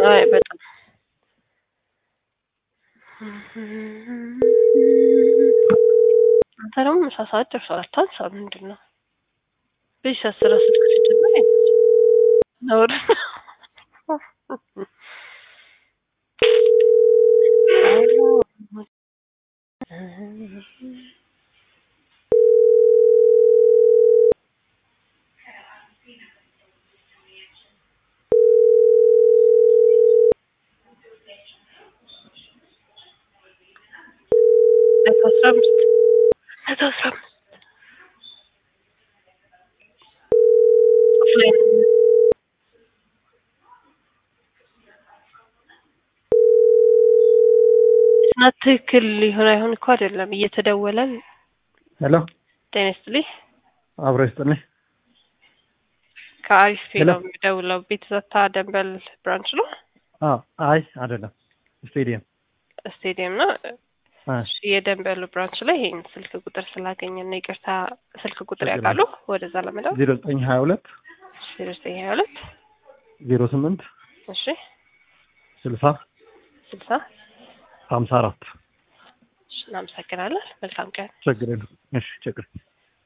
አይ በጣም አንተ ደግሞ ምሳ ሰዓት ደርሷል። አታንሳ። ምንድን ነው በዚህ ሰዓት ስራ ስልክ ሲጀመር ነውር መቶ አስራ አምስት መቶ አስራ አምስት ኦፍላይን ናት ትክክል ሊሆን አይሆን እኮ አይደለም እየተደወለ ሄሎ ጤና ይስጥልኝ አብሮ ይስጥልኝ። ከአሪፍ ሄሎ። ነው የሚደውለው ቤት ዘታ ደንበል ብራንች ነው አዎ፣ አይ አይደለም፣ ስቴዲየም ስቴዲየም ነው አ፣ እሺ የደንበሉ ብራንች ላይ ይሄን ስልክ ቁጥር ስላገኘን ነው ይቅርታ ስልክ ቁጥር ችግር ያውቃሉ ወደዛ ለመደው ዜሮ ዘጠኝ ሀያ ሁለት ዜሮ ዘጠኝ ሀያ ሁለት ዜሮ ስምንት እሺ ስልሳ ስልሳ ሀምሳ አራት እሺ እናመሰግናለን መልካም ቀን ችግር የለም። እሺ ችግር